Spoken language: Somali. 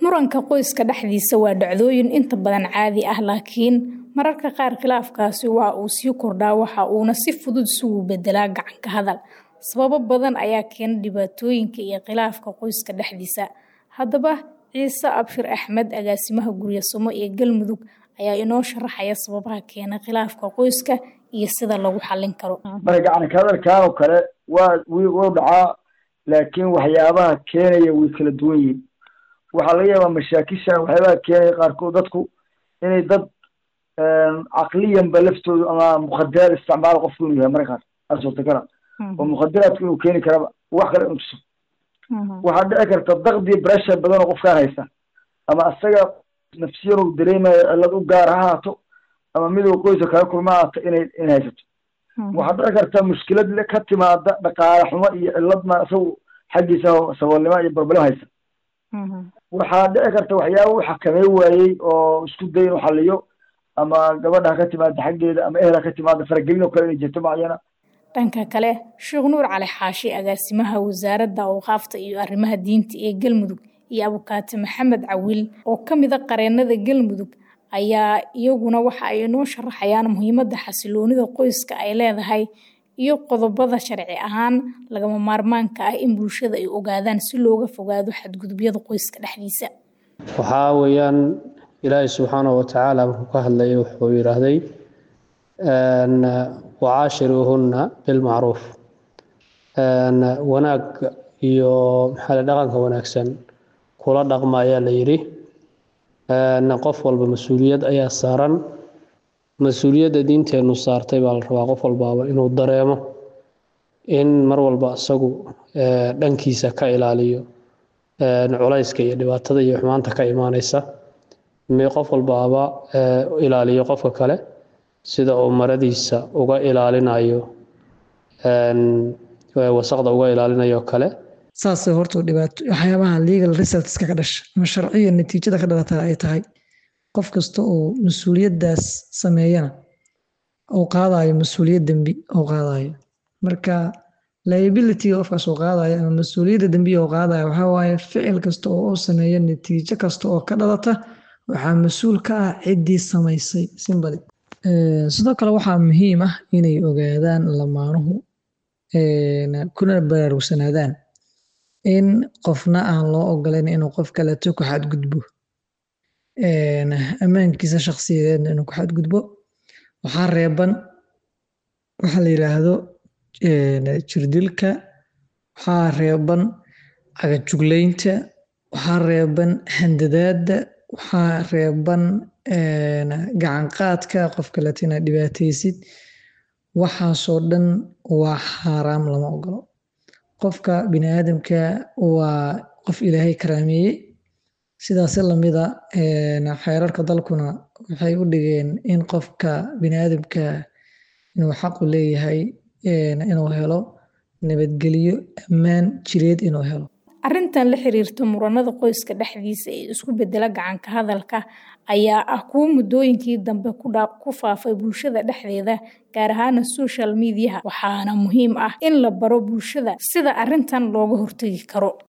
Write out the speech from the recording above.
Muranka qoyska dhexdiisa waa dhacdooyin inta badan caadi ah laakiin mararka qaar khilaafkaasi waa uu sii kordhaa waxa uuna si fudud isugu beddelaa gacan ka hadal. Sababo badan ayaa keena dhibaatooyinka iyo khilaafka qoyska dhexdiisa. Haddaba Ciise Abshir Axmed agaasimaha Guryo-Samo ee Galmudug ayaa inoo sharaxaya sababaha keena khilaafka qoyska iyo sida lagu xallin karo. marka gacan ka hadalkan oo kale waa wuu dhacaa laakiin waxyaabaha keenaya way kala duwan yihiin waxaa laga yaabaa mashaakisha waxyaabaha keenaya qaarkood dadku inay dad caqliyanba laftoodu ama mukhadaraad isticmaalo qofku inuu yahay marka qaar aa suurtagala oo mukhadaraadku inuu keeni karaba wax kale inuu tuso waxaa dhici karta dakdi pressure badan oo qofkaan haysta ama asaga nafsiyan uu dareemayo cillad u gaar ha haato ama miduu qoyska kala kulma haato inay inay haysato waxaa dhici karta mushkilad ka timaada dhaqaale xumo iyo cilladna isagu xaggiisa saboolnimo iyo barbalem haysta waxaa dhici karta waxyaaba uu xakamey waayey oo isku day inuu xaliyo ama gabadha ha ka timaada xaggeeda ama ehel ha ka timaada faragelin oo kale inay jirto macayana dhanka kale sheekh nuur cali xaashi agaasimaha wasaaradda awqaafta iyo arrimaha diinta ee galmudug iyo abukaate maxamed cawiil oo ka mid a qareennada galmudug ayaa iyaguna waxa ay inoo sharaxayaan muhiimadda xasiloonida qoyska ay leedahay iyo qodobada sharci ahaan lagama maarmaanka ah in bulshada ay ogaadaan si looga fogaado xadgudubyada qoyska dhexdiisa waxaa weeyaan ilaahay subxaanahu watacaala markuu ka hadlayay wuxuu yidhaahday wacaashiruuhunna bilmacruuf wanaag iyo maxaa dhaqanka wanaagsan kula dhaqma ayaa la yidhi qof walba mas-uuliyad ayaa saaran mas-uuliyadda diinteennu saartay baa la rabaa qof walbaaba inuu dareemo in mar walba isagu dhankiisa ka ilaaliyo culayska iyo dhibaatada iyo xumaanta ka imaaneysa qof walbaaba ilaaliyo qofka kale sida uu maradiisa uga ilaalinayo wasaqda uga ilaalinayo kale saasay horta dhibaato waxyaabaha legal resultska ka dhasha ama sharciya natiijada ka dhalata ay tahay qof kasta oo mas-uuliyaddaas sameeyana uu qaadayo mas-uuliyad dembi uu qaadayo marka liabilityga qofkaas uu qaadayo ama mas-uuliyadda dembiga uu qaadayo waxaa waaye ficil kasta oo uu sameeyo natiijo kasta oo ka dhalata waxaa mas-uul ka ah ciddii samaysay simbali sidoo kale waxaa muhiim ah inay ogaadaan lamaanuhu kuna baraarugsanaadaan in qofna aan loo ogolayn inuu qof kaleeto ku xadgudbo ammaankiisa shakhsiyadeedna inuu ku xadgudbo waxaa reeban waxaa la yidhaahdo jirdilka waxaa reeban cagajuglaynta waxaa reeban handadaadda waxaa reeban gacanqaadka qof kaleeto inaad dhibaataysid waxaasoo dhan waa xaaraam lama ogolo qofka bini aadamka waa qof ilaahay karaameeyey sidaasi lamida xeerarka dalkuna waxay u dhigeen in qofka bini aadamka inuu xaqu leeyahay inuu helo nabadgelyo ammaan jireed inuu helo arrintan la xiriirta muranada qoyska dhexdiisa ee isku bedela gacanka hadalka ayaa ah kuwo muddooyinkii dambe ku faafay bulshada dhexdeeda gaar ahaana social mediaha waxaana muhiim ah in la baro bulshada sida arrintan looga hortegi karo